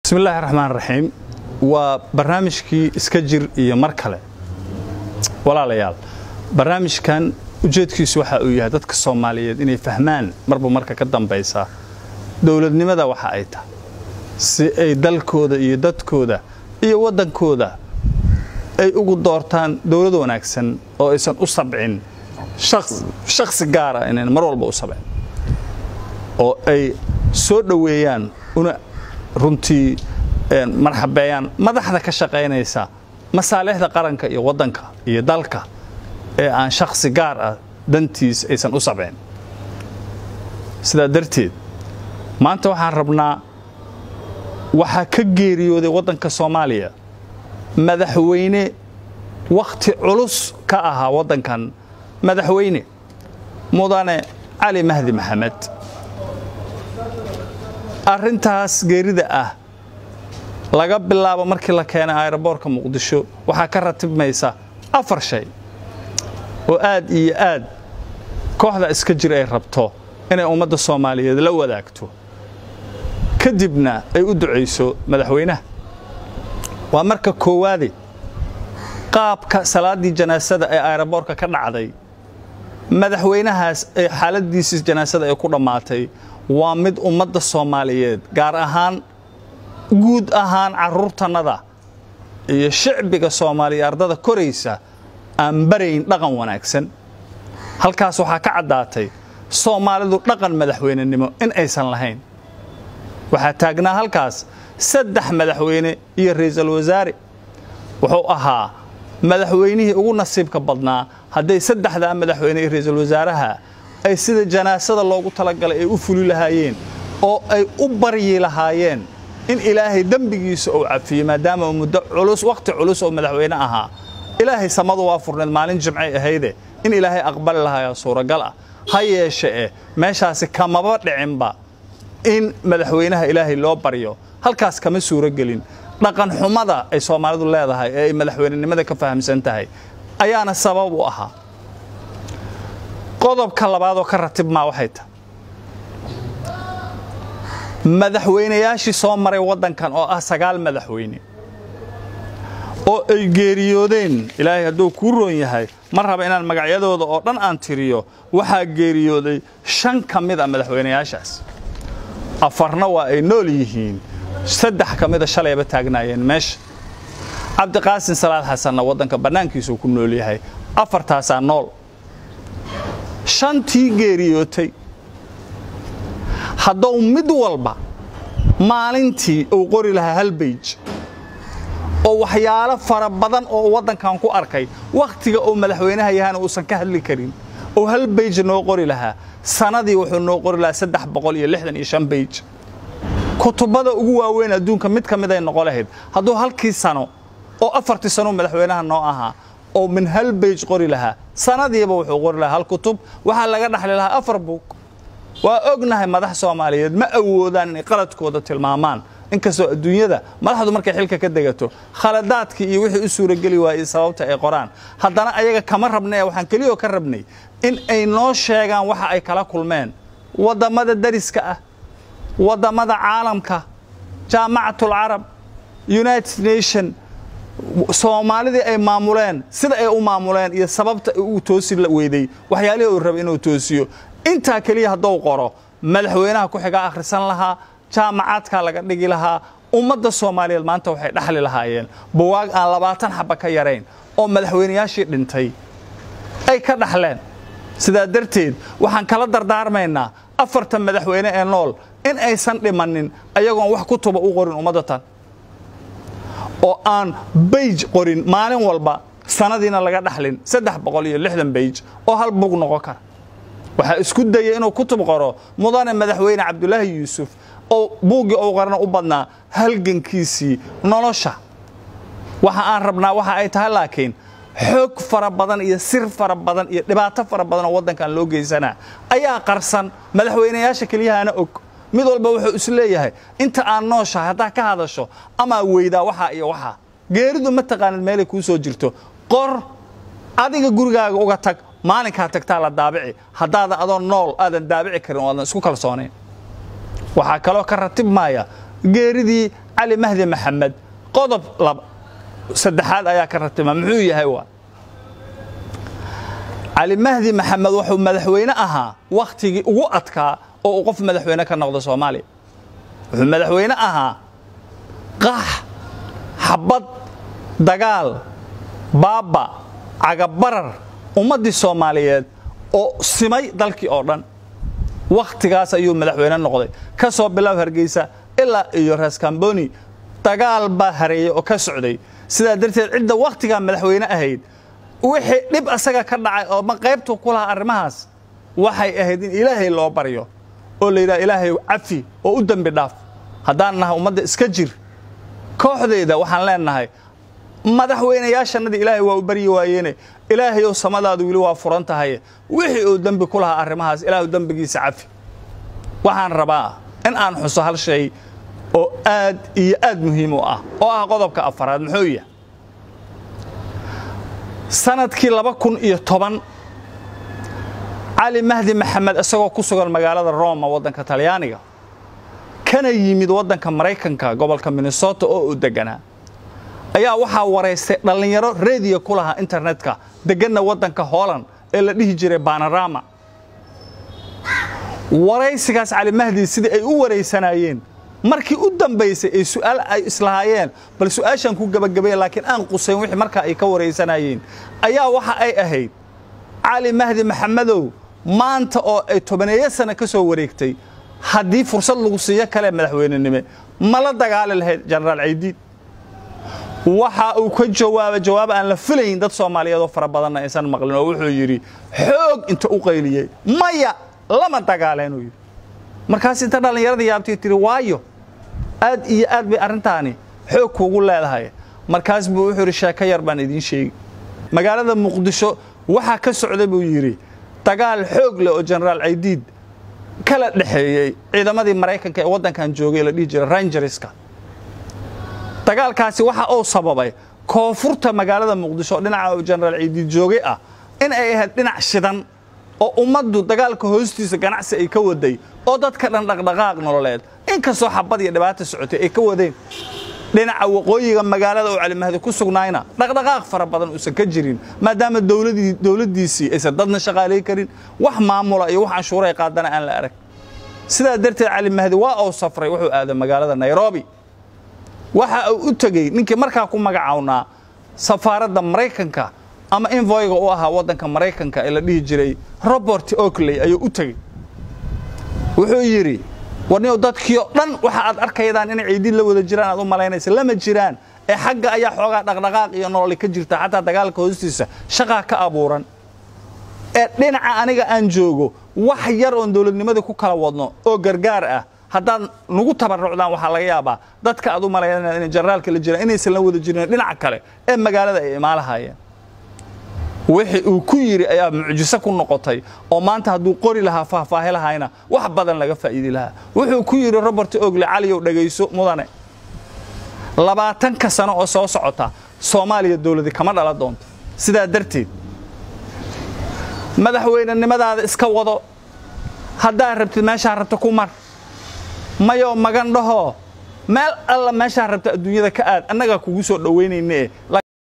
bismi illaahi raxmaan raxiim waa barnaamijkii iska jir iyo mar kale walaalayaal barnaamijkan ujeedkiisu waxa uu yahay dadka soomaaliyeed inay fahmaan marba marka ka dambaysa dowladnimada waxa ay tahay si ay dalkooda iyo dadkooda iyo waddankooda ay ugu doortaan dowlad wanaagsan oo aysan u sabcin shakhsi gaara inayn mar walba u sabcin oo ay soo dhoweeyaan una runtii marxabeeyaan madaxda ka shaqaynaysa masaalixda qaranka iyo waddanka iyo dalka ee aan shakhsi gaar ah dantiis aysan u sabcin sidaa darteed maanta waxaan rabnaa waxaa ka geeriyooday waddanka soomaaliya madaxweyne wakhti culus ka ahaa waddankan madaxweyne mudane cali mahdi maxamed arrintaas geerida ah laga bilaabo markii la keenay aeroboorka muqdisho waxaa ka ratibmaysa afar shay oo aad iyo aad kooxda iska jir ay rabto inay ummadda soomaaliyeed la wadaagto kadibna ay u ducayso madaxweynaha waa marka koowaade qaabka salaaddii janaasada ee aeroboorka ka dhacday madaxweynahaas ee xaaladiisii janaasada ay ku dhammaatay waa mid ummadda soomaaliyeed gaar ahaan guud ahaan carruurtannada iyo shicbiga soomaaliya ardada koraysa aan barayn dhaqan wanaagsan halkaas waxaa ka caddaatay soomaalidu dhaqan madaxweynenimo in aysan lahayn waxaa taagnaa halkaas saddex madaxweyne iyo ra'iisul wasaare wuxuu ahaa madaxweynihii ugu nasiibka badnaa hadday saddexdaa madaxweyne iyo ra'iisul wasaaraha ay sida janaasada loogu talagalay ay u fuli lahaayeen oo ay u baryi lahaayeen in ilaahay dembigiisa uu cafiyo maadaama uu muddo culus wakhti culus oo madaxweyne ahaa ilaahay samadu waa furneed maalin jimcay ahayde in ilaahay aqbali lahayaa suuragal ah ha yeeshe eh meeshaasi kamaba dhicinba in madaxweynaha ilaahay loo baryo halkaas kama suuro gelin dhaqan xumada ay soomaalidu leedahay ee ay madaxweynenimada ka fahamsan tahay ayaana sabab u ahaa qodobka labaadoo ka ratibmaa waxay tahay madaxweynayaashii soo maray waddankan oo ah sagaal madaxweyne oo ay geeriyoodeen ilaahay hadduu kuu roon yahay ma raba inaan magacyadooda oo dhan aan tiriyo waxaa geeriyooday shan ka mid a madaxweynayaashaas afarna waa ay nool yihiin saddex ka mida shalayba taagnaayeen meesha cabdiqaasin salaad xasanna waddanka bannaankiisuu ku nool yahay afartaasaa nool shantii geeriyootay hadduu mid walba maalintii uu qori lahaa hal bayj oo waxyaalo fara badan oo waddankan ku arkay wakhtiga uu madaxweynaha yahana uusan ka hadli karin oo hal bayj noo qori lahaa sanadii wuxuu noo qori lahaa saddex boqol iyo lixdan iyo shan bayj kutubada ugu waaweyn adduunka mid ka mid ay noqo lahayd hadduu halkii sano oo afartii sano madaxweynaha noo ahaa oo min hal bayj qori lahaa sanadiiba wuxuu qori lahaa hal kutub waxaa laga dhaxli lahaa afar buug waa ognahay madax soomaaliyeed ma awoodaan inay qaladkooda tilmaamaan inkastoo adduunyada madaxdu markay xilka ka degato khaladaadkii iyo wixii u suurageli waayey sababta ay qoraan haddana ayaga kama rabnay waxaan keliyoo ka rabnay in ay noo sheegaan waxa ay kala kulmeen waddammada dariska ah waddammada caalamka jaamacatul carab united nation soomaalidii ay maamuleen sida ay u maamuleen iyo sababta uu toosi weyday waxyaalihii uu rabay inuu toosiyo intaa keliya hadduu qoro madaxweynaha ku xigaa akhrisan lahaa jaamacaadkaa laga dhigi lahaa ummadda soomaaliyeed maanta waxay dhaxli lahaayeen buwaag aan labaatan xaba ka yarayn oo madaxweynayaashii dhintay ay ka dhaxleen sidaa darteed waxaan kala dardaarmaynaa afartan madaxweyne ee nool in aysan dhimannin ayagoon wax ku tuba u qorin ummadda tan oo aan bayj qorin maalin walba sanadiina laga dhaxlin saddex boqol iyo lixdan bayj oo hal bug noqon kara waxaa isku dayay inuu kutub qoro mudane madaxweyne cabdulaahi yuusuf oo buuggii uu qarana u badnaa halgankiisii nolosha waxa aan rabnaa waxa ay tahay laakiin xoog fara badan iyo sir fara badan iyo dhibaato fara badan oo waddankan loo geysanaa ayaa qarsan madaxweynayaasha keliyahana og mid walba wuxuu is leeyahay inta aan nooshahay haddaa ka hadasho amaa weydaa waxaa iyo waxaa geeridu ma taqaanid meelay kuu soo jirto qor adiga gurigaaga uga tag maalinkaa tagtaa la daabici haddaadan adoo nool aadan daabici karin oo aadan isku kalsoonayn waxaa kaloo ka ratib maaya geeridii cali mahdi maxamed qodob saddexaad ayaa ka ratima muxuu yahay waa cali mahdi maxamed wuxuu madaxweyne ahaa wakhtigii ugu adkaa oo uu qof madaxweyne ka noqdo soomaaliya wuxuu madaxweyne ahaa qax xabad dagaal baaba cagabarar ummaddii soomaaliyeed oo simay dalkii oo dhan wakhtigaas ayuu madaxweyne noqday ka soo bilow hargeysa ilaa iyo raskamboni dagaal baa hareeyey oo ka socday sidaa darteed cidda wakhtigaa madaxweyne ahayd wixii dhib asaga ka dhacay oo ma qaybtu ku lahaa arrimahaas waxay ahayd in ilaahay loo baryo oo la yidhaha ilaahay cafi oo u dembi dhaaf haddaan nahay ummadda iska jir kooxdeeda waxaan leenahay madaxweynayaashannadii ilaahay waa u baryi waayeene ilaahayow samadaadu weli waa furan tahay wixii uu dembi ku lahaa arrimahaas ilaahu dembigiisa cafi waxaan rabaa in aan xuso hal shay oo aad iyo aad muhiim u ah oo ah qodobka afaraad muxuu yahay sanadkii laba kun iyo toban cali mahdi maxamed isagoo ku sugan magaalada roma waddanka talyaaniga kana yimid waddanka maraykanka gobolka minnesota oo uu deganaa ayaa waxaa waraystay dhallinyaro rediyo ku lahaa internetka deganna waddanka holland ee la dhihi jiray banarama waraysigaas cali mahdi sidii ay u waraysanayeen markii u dambaysay ay su'aal ay islahaayeen bal su'aashan ku gabagabaya laakiin aan qusayn wixii markaa ay ka waraysanayeen ayaa waxa ay ahayd cali mahdi maxamedow maanta oo ay tobaneeyo sano ka soo wareegtay haddii fursad lagu siiyo kale madaxweynenime ma la dagaali lahayd jenaraal caydiid waxa uu ka jawaabay jawaab aan la filayn dad soomaaliyeed oo fara badanna aysan maqlin oo wuxuu yidhi xoog inta u qayliyey maya lama dagaaleenuu yidhi markaas inta dhallinyarada yaabtay tiri waayo aad iyo aad bay arrintaani xoog kuugu leedahay markaas buu wuxuu yidhi sheeko yar baan idiin sheegi magaalada muqdisho waxaa ka socday buu yidhi dagaal xoog leh oo jenaraal caydiid kala dhexeeyey ciidamadii maraykanka ee waddankan joogay la dhihi jiray rangerska dagaalkaasi waxa uu sababay koonfurta magaalada muqdisho dhinaca jenaraal caydiid joogay ah in ay ahayd dhinac shidan oo ummaddu dagaalka hoostiisa ganacsi ay ka waday oo dadka dhan dhaqdhaqaaq nololeed inkastoo xabad iyo dhibaata socotay ay ka wadeen dhinaca waqooyiga magaalada oo calimahdi ku sugnaayna dhaqdhaqaaq fara badan uusan ka jirin maadaama dowladdiisii aysan dadna shaqaalay karin wax maamula iyo wax canshuura ay qaadana aan la arag sidaa darteed calimahdi waa uu safray wuxuu aaday magaalada nairobi waxa uu u tegey ninkii markaa ku magacawnaa safaaradda maraykanka ama invoyga u ahaa waddanka maraykanka ee la dhihi jiray robert oakley ayuu u tegey wuxuu yidhi warniyow dadkii oo dhan waxa aad arkaydaan inay ciidiin la wada jiraan aad u malaynaysa lama jiraan ee xagga ayaa xoogaa dhaqdhaqaaq iyo nololi ka jirta xataa dagaalka hoostiisa shaqaa ka abuuran ee dhinaca aniga aan joogo wax yar oon dowladnimadii ku kala wadno oo gargaar ah haddaad nagu tabarucdaan waxaa laga yaabaa dadka aad u malaynayaan inay generaalka la jiraan inaysan la wada jirin dhinaca kale ee magaalada ay imaalahaayeen wixii uu ku yidhi ayaa mucjiso ku noqotay oo maanta hadduu qori lahaa faahfaahi lahayna wax badan laga faa'iidi lahaa wuxuu ku yidhi robert ogle caliyow dhegayso mudane labaatanka sano oo soo socota soomaaliya dowladi kama dhala doonto sidaa darteed madaxweynenimadaada iska wado haddaad rabtid meeshaa rabta ku mar mayoo magan dhahoo meel alla meeshaa rabta adduunyada ka aad annagaa kugu soo dhowaynayne